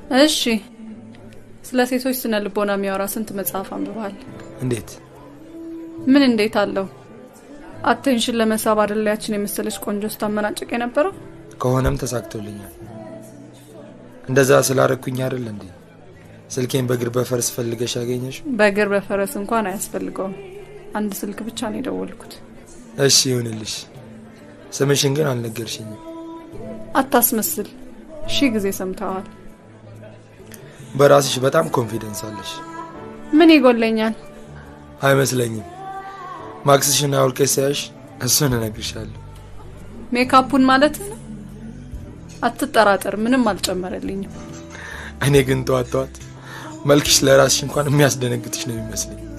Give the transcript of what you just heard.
እሺ፣ ስለ ሴቶች ስነ ልቦና የሚያወራ ስንት መጽሐፍ አንብበሃል? እንዴት? ምን እንዴት አለው? አቴንሽን ለመሳብ አይደል ያችን የመሰለች ቆንጆ ስታመናጭቅ የነበረው? ከሆነም ተሳክቶልኛል። እንደዛ ስላረኩኝ አይደል እንዴ ስልኬን በእግር በፈረስ ፈልገሽ ያገኘሽ? በእግር በፈረስ እንኳን አያስፈልገውም። አንድ ስልክ ብቻ ነው የደወልኩት። እሺ ይሁንልሽ። ስምሽን ግን አልነገርሽኝም። አታስመስል። ሺህ ጊዜ ሰምተዋል። በራስሽ በጣም ኮንፊደንስ አለሽ። ምን ይጎለኛል? አይመስለኝም። ማክስሽን አውልቀሽ ሳያሽ እሱን እነግርሻለሁ። ሜካፑን ማለት ነው። አትጠራጠር፣ ምንም አልጨመረልኝም። እኔ ግን ጠዋት ጠዋት መልክሽ ለራስሽ እንኳን የሚያስደነግጥሽ ነው የሚመስለኝ።